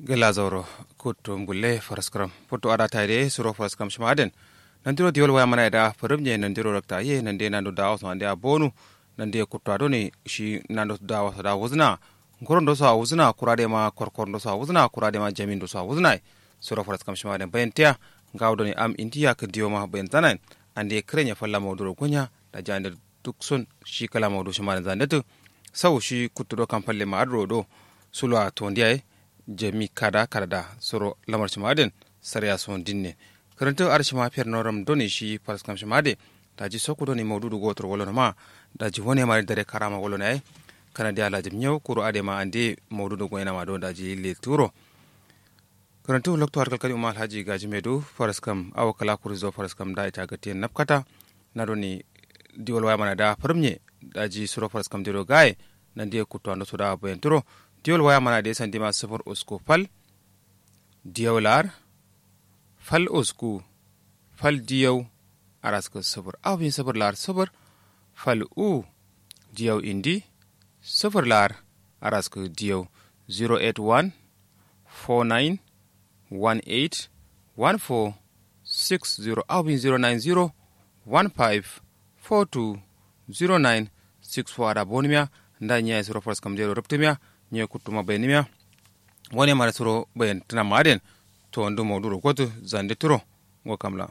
gela zauro kutum gulle faraskram putu ada tayde suro faraskram shmaden nandiro diol waya mana da farumje nandiro rakta ye nande nando da wasu ande abonu nande kutto adoni shi nando da wasu da wuzna ngorondo so wuzna kurade ma korkorndo so wuzna kurade ma jamindo so wuzna suro faraskram shmaden bayantiya ngawdoni am intiya ka diyo ma bayan tanan ande krenya falla mawduro gonya da jande duk sun shi kala mawdu shmaden zandetu sau shi kuttuɗo kam falle ma adro ɗo sulwa to ndiyaye jami kada kada soro lamar shimaden sarya son dinne karanta arshima fer noram doni shi paraskam shimade daji soku doni mawdudu gotor wolono ma daji woni mari dare karama wolono ay kana di alaji nyaw kuro ade ma ande mawdudu goyna ma do daji le turo karanta lokto har kalkali umal haji gaji medu paraskam aw kala kurizo paraskam da ita gati napkata na doni diwol waya mana da farmye daji suro paraskam diro gaye nandi kutto ando soda bayanturo diwol waya mana de sandi ma sifir usku fal diyaw lar fal usku fal diyaw araska sifir awin sifir lar sifir fal u diyaw indi sifir lar araska diyaw 081 49 18 14 60 awin 090 15 42 09 64 ada bonimia nda nya suro fors kam jero reptimia nye kutuma benimia woni mara suro ben tana maden to ndu moduro kotu zande turo ngo kamla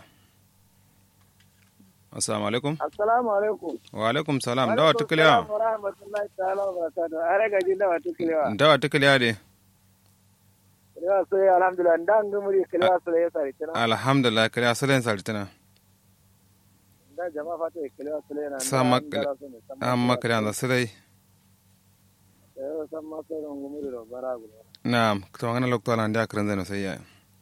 assalamu alaikum assalamu alaikum wa alaikum salam dawa tukliya wa rahmatullahi ta'ala wa barakatuh are gaji dawa tukliya dawa tukliya de ya so ya alhamdulillah ndan ngumuri kliya so ya sari tana alhamdulillah kliya salen sartana da jama'a fata kliya so ya na sama amma kliya da sai yo samma so ngumuri ro baragu naam to ngana lokto ala ndia krenze no sayya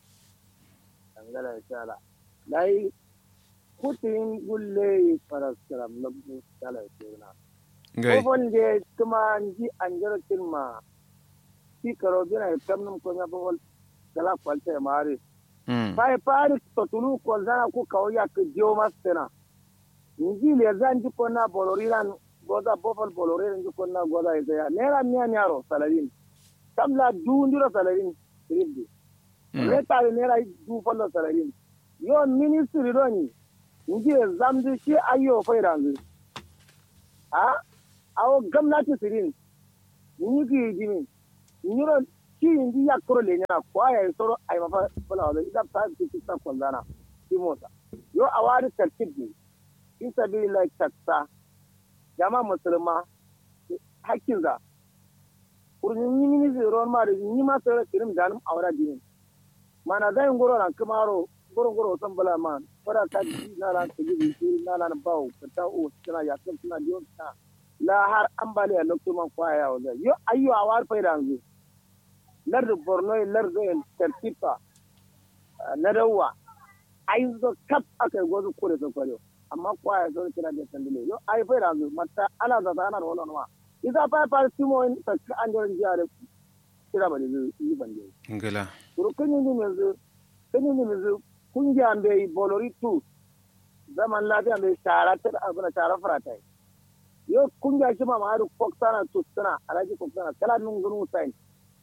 angala inshallah dai kutin gulle paraskaram labu sala tuna ngai ko bonde kuma nji anjaro kilma si karo bina kamnum ko nya bol kala kwalte mari mm pai pari to tulu ko zana ku kawo ya ke dio mastena nji le zan ji ko na boloriran goda bofal boloriran ji ko na goda ita ya nera miya nyaro salarin kamla du ndiro salarin ribdi re tare nera du fallo salarin yo ministry roni nji zamdi shi ayo fairangu a awo gamnati sirin ni ki jimi nyiro ki indi yakoro le nyana kwa ya soro ay mafa bala wala ida ta ki ki ta kondana ki mota yo awari tartibi isa bi la taksa jama musulma hakkin za kurni ni ni zero ma da ni ma soro kirim danum awara dinin mana zai ngoro na kamaro ngoro ngoro san bala man fara ta na ran ta gibi na ran bawo ta o tana ya kan tana diyo ta la har ambaliya lokto man kwaya wala yo ayyo awar fayrangu lar borno lar go en tertipa na dawa ai zo kap aka gozu kore so kwalo amma kwaya zo kira da tandile yo ai fayrangu matta ala za ana wala no isa pa pa simo en ta an jo jare kira ba ni yi bande ngala kuro kunyi ni mezu kunyi ni mezu kungiya mbe bolori tu zaman lafiya mai shara ta abuna shara faratai yo kungiya shi ma ma'adu koksana tutsana alhaji koksana kala nun gunu sain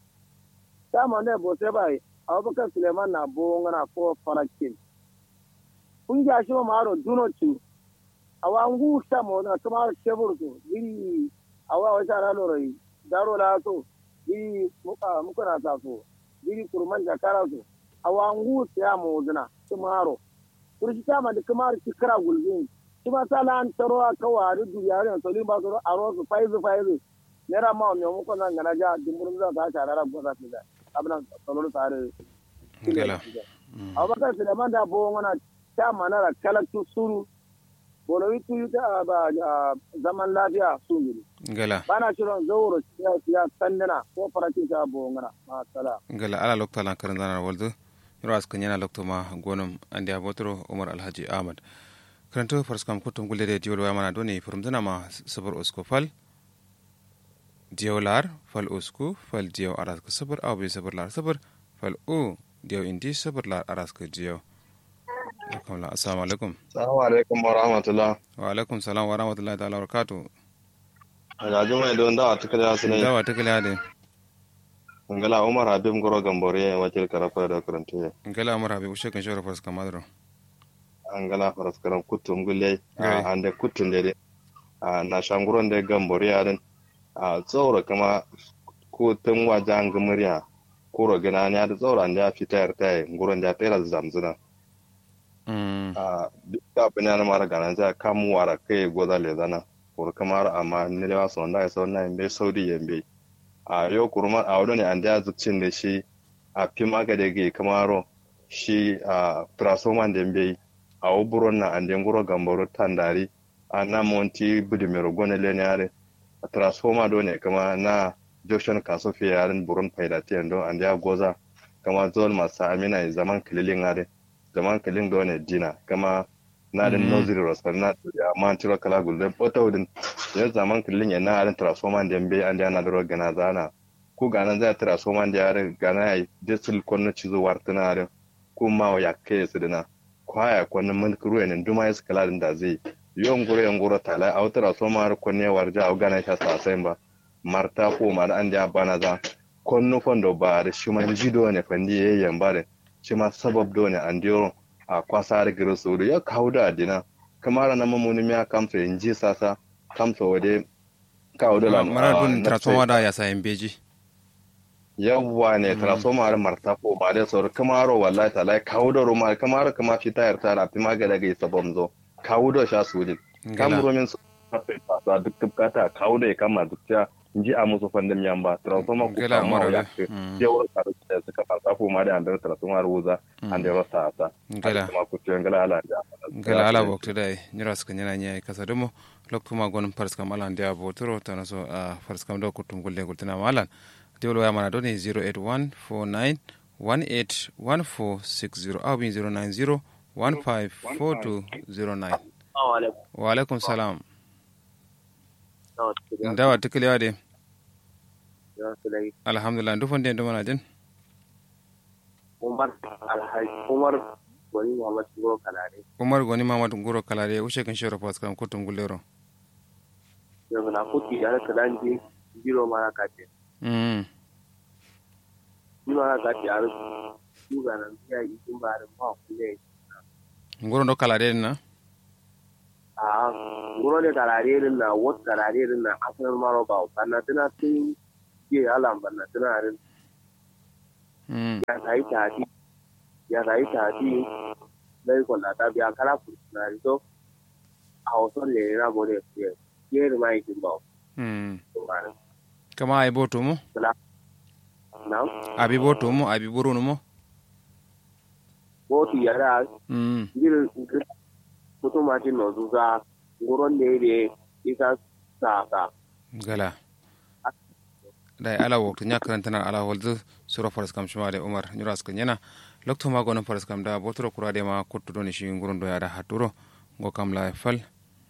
ta ma ne bo sai bai abubakar suleiman na bo ngana ko farakin kungiya shi ma ma'adu duno tu awa ngu ta mo na kuma shebur to biri awa wa shara lorai daro la so biri muka muka na ta so biri kurman jakara so awa ngu ta mo zina tumaro kurshi ta ma da kuma kira gulbin kuma sala an taro a kawa da duniyarin soli ba su a rosu faizu faizu nera ma mai muku nan gana ja dimburin za ta shara ra goza su da abin salon tare ngala abubakar suleiman da bo wana ta manara kalaktu suru bolowi tu ta ba zaman lafiya su ne ngala bana shirin zauro ya ya sandana ko faratin ta bo ngana ma sala ngala ala lokto ala krenze na waldu yoro askan yana lokto ma gonum andi abotro umar alhaji ahmad karanto farskam kutum gullede diwol waya mana doni furumdana ma sabar usko fal diyaw lar fal usku fal diyaw aras ka sabar aw bi sabar lar sabar fal u diyaw indi sabar lar aras ka diyaw akamla assalamu alaikum Assalamu alaikum wa rahmatullah. wa alaikum salam wa rahmatullahi ta'ala wa barakatuh Alhaji mai don da ta kada su ne. dawa ta kala de ngala umar habib ngoro gambore wakil karafa da karante ngala umar habib ushe kan shora faras kamadro ngala faras karam kutum gulle Gai. ande kutum de na shanguron de gambore yaden a tsoro kama ko tun wajen gamariya kuro gina ne da tsoro an da fitar ta nguron da tera zamzuna mm a duk da bina na mara gana za kamu wara kai goza le zana kur kamar amma ne da wasu wanda ya sauna yambe saudi yambe a yau kurma a wadda ne an da zuccin da shi a fi maga da ge kamaro shi a trasoman da yambe a wuburon na an den guro gambaro tandari a na monti budimero gone le ne yare a transforma do ne kama na junction kaso fiye yaren buron faidatiyan don an da goza kama zol masu amina zaman kililin yare zaman kalin do ne dina kama na den Mhm. noziri rosar na ya man tiro kala gulde poto din ya zaman kalin ya na arin transformer den be an da na doro gana zana ku gana za transformer da yare gana ya disul konno cizo wartana yare ku ma wa ya kai su dina kwaya konno mun kuru ne duma ya kala din da zai yon gure yon gure tala a wata transformer konne warja au gana ta sasai ba marta ko ma da an da bana za konno fondo ba da shi man jido ne fandi yayin ba da shi ma sabab do ne an diyo a kwasar giro suru ya kawo da adina kamar na mamuni miya kamsa in ji sasa kamsa wade kawo da lam mara a, dun na transforma da ya sayin beji yawwa ne transformer marta ko ba da sauri kamaro wallahi ta lai kawo da roma kamaro kama fi tayar ta rafi magana ga isa bomzo kawo da sha su din kamuro min su fasa duk tubkata kawo da ya kama duk ta ji a musu fandin yamba transformer ko Gala kama mara ya da. ce Mm. yawar ta da suka fasa ko ma da andar transformer wuza an da rasa ta Gala. kuma ku ce ngala ala da gala ala waktu dai nyira suka nyana nyai kasa demo loktu ma gon pars kam alan dia botoro tana so a pars kam do kutum gulle gultina malan diwlo ya mana doni 08149181460 aw bin 090154209 wa alaikum salam ndawa tikiliya de alhamdulillah ndufon de ndumana den umar alhaji umar wani muhammad goro kalare umar goni mamad nguro kalare ushe kan shoro pars kam kutum gullero yanzu na kuti ya raka dan je jiro mara kace mm jiro mara kace a rufu juga nan ya yi sun ba da ma kulle nguro ndo kalare na a goro ne kalare din na wat kalare din na asalin maro ba kana tana tun ke alam banna tana rin mm ya sai tati ya sai tati dai ko la ta biya kala na rito a wasu ne na bode ke ke mai kin ba mm to ba kama ay boto mo na abi boto mo abi burunu mo ko ti yara mm irin mutum ma ti nozu za nguron ne ne isa sa sa gala dai ala waktu nya karantana ala holdu suro faras kam shima de umar nyura ska nyana lokto ma gonon faras kam da botoro kura de ma kotto doni shi nguron do yada haturo ngo kam la fal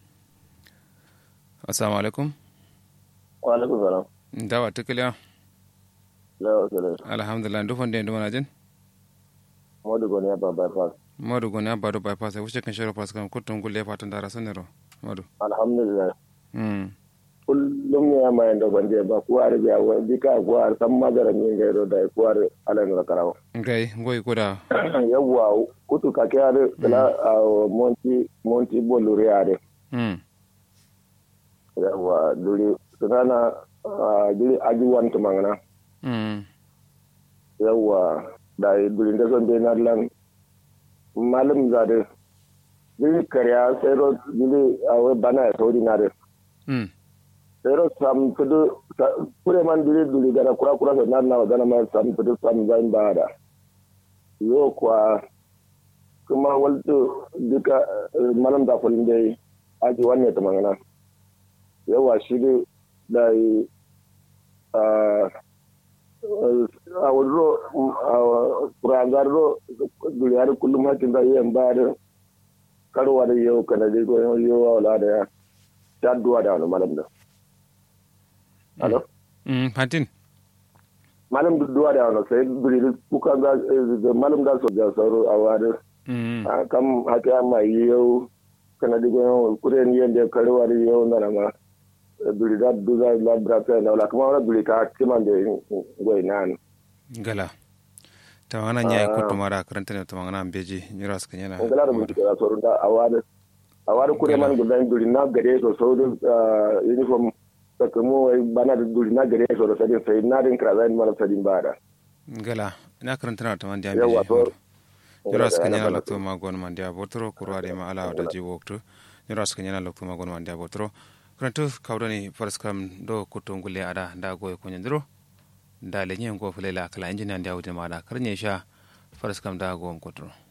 assalamu alaikum wa alaikum salam dawa tikliya la wa salam alhamdulillah ndufon de ndumana jen modu goni ya ba bypass modu goni abado bypass e wuce kan shiro faras kam kotto ngulle fatan dara sanero modu alhamdulillah mm kullum ya ma yanda bande ba kuwar biya wa bika kuwar san magara min ga do da kuwar alan ra karawa ngai ngoy koda yawwa kutu ka kiyar la monti monti boluri ade mm yawwa duri sunana duri ajuwan tumangana mm yawwa da duri da son dai lan malum zade duri karya sai ro duri awe bana ya sauri na de mm sai ro sam tudu kure man duri duri gara kura kura sa nan na gana ma sam tudu sam zain ba da yo kwa kuma walto duka eh, malam da kulin dai aji wanne ta mangana yawa shi dai da yi a a wadro a kurangar ro duriyar kullum hakin da yin ba da karwa da yau kana dai ko yau wala da ya jadduwa da wani malam da alo mm fatin malam duwa da wani sai duri kuka ga eh, malam da so da sauro a wani mm a kam haka ma yau kana digo yau kuren yende karwa da yau na ma duri da duza la brata na la kuma wala duri ka kiman de goy nan gala tamangana nyai kutu mara karanta ne tamangana beji nyira suka yana ngala da mutu da sorun da awada awada kure man gudan duri na gare so so da uniform sakamu bana da duri na gare so da sadin sai na din kra zai mana sadin bada gala ina karanta na tamang dia yawa to beji nyira suka yana lokto ma gon man dia botro kurwa de ma ala da ji wokto nyira suka yana lokto ma gon man dia botro karanta kawdani faraskam do kutu ngule ada da goy ko nyandro da lenye ngo fulela kala injina ndia wuce ma da karnye sha faraskam da gon kotro